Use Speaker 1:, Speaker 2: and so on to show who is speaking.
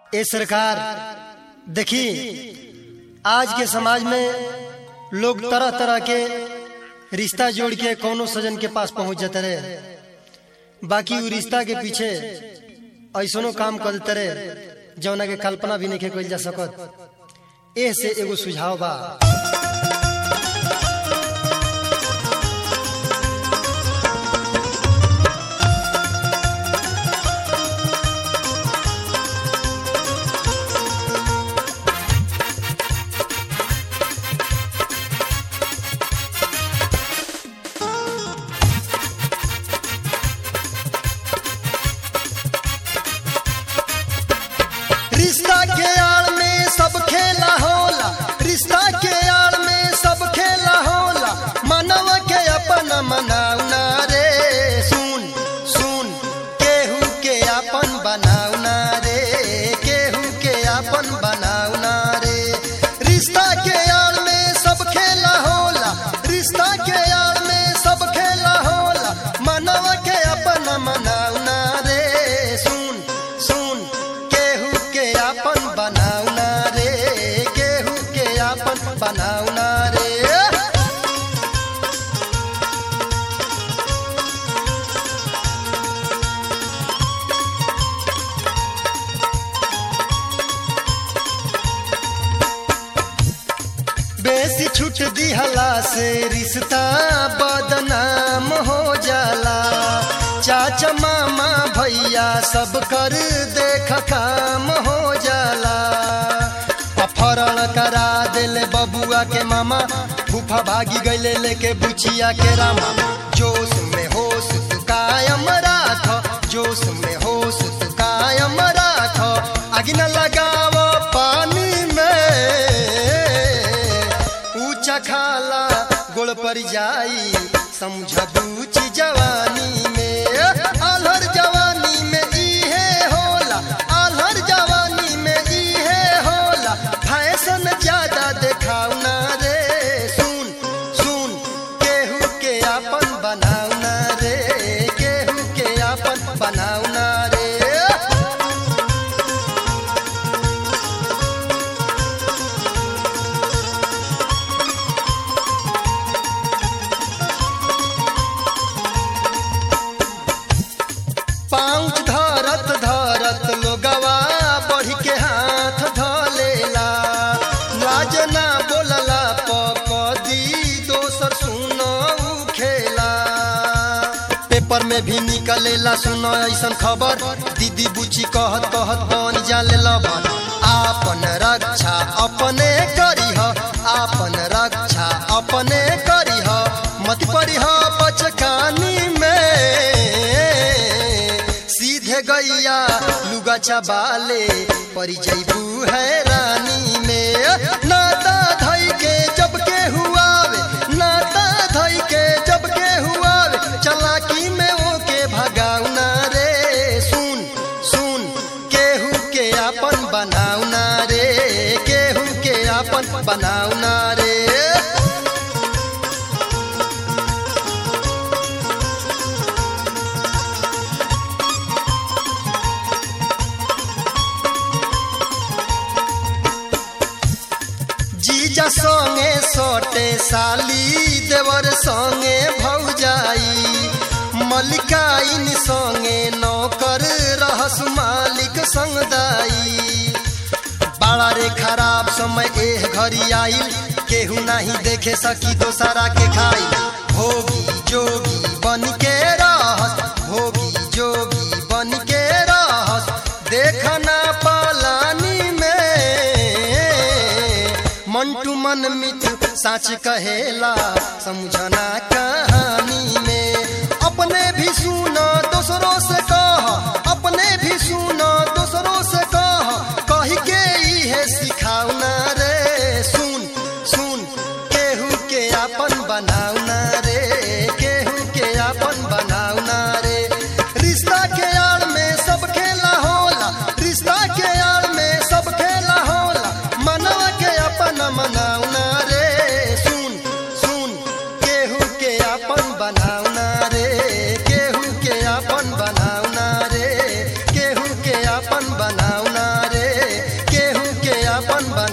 Speaker 1: ए सरकार देखी आज के समाज में लोग तरह तरह के रिश्ता जोड़ के कोनो सजन के पास पहुंच जाते रहे बाकी उ रिश्ता के पीछे ऐसनो काम कर देते रहे जौना के कल्पना भी नहीं कल जा सकत एह से एगो सुझाव बा रिश्ता के आड़ में सब खेला होला रिश्ता के आड़ में सब खेला होला मनव के अपन मनाउना रे सुन सुन केहू के अपन बनाउना रे केहू के अपन बनाउना रे रिश्ता के आड़ में सब खेला होला रिश्ता के आड़ में सब खेला होला मनव के अपन मनाउना रे सुन सुन केहू के अपन बनाउना रे केहू के अपन बनाउना रे बेसी छूट दिहला से रिश्ता बदनाम हो जाला चाचा मामा भैया सब कर देख काम हो जाला अपहरण करा दिले बबुआ के मामा फूफा भागी गईले लेके बुचिया के रामा जोश में होश तू कायम राख जोश में होश तू कायम राख आगे न लगाव पानी में ऊंचा खाला गोड़ पर जाई समझ बूझ जवानी में आलहर जवानी में इहे होला आलहर जवानी में इहे होला फैशन ज्यादा देखाउना रे सुन सुन केहू के अपन बनाउना रे केहू के अपन बनाउना रे पाँच धरत धरत लोगवा बढ़ के हाथ धलेला लाज ना बोलला पकदी दोसर सुनो उ खेला पेपर में भी निकलेला सुनो ऐसन खबर दीदी बुची कहत कहत बन जाले लबर आपन रक्षा अपने करीह आपन रक्षा अपने करीह मत परीह बचकानी में सीधे गैया लुगा चबाले परी जैबू है रानी में नाता धई के जब के हुआवे नाता धई के जब के हुआवे चलाकी में ओके भगाउना रे सुन सुन केहू के अपन बनाउना रे केहू के अपन बनाउना रे जीजा संगे सोटे साली देवर संगे भौजाई मलिकाइन संगे नौकर रहस मालिक संगदाई बड़ा रे खराब समय एह घरी आइल केहू नहीं देखे सकी दोसरा के खाई भोगी जोगी बन के रहस भोगी जोगी बन के रहस देखना पालानी में मंटू मन मित साच कहेला समझना कहानी में अपने भी सुनो दोसरों से कह अपने भी सुनो दोसरों से कह कही के इहे सिखाउना रे सुन सुन केहू के अपन बनाउना रे केहू के अपन बनाउना रे रिश्ता के आड़ में सब खेला होला रिश्ता के आड़ में सब खेला होला मनवा के अपन मनाउना रे सुन सुन केहू के अपन बनाउना रे केहू के अपन बनाउना रे केहू के अपन बनाउना रे आपन बना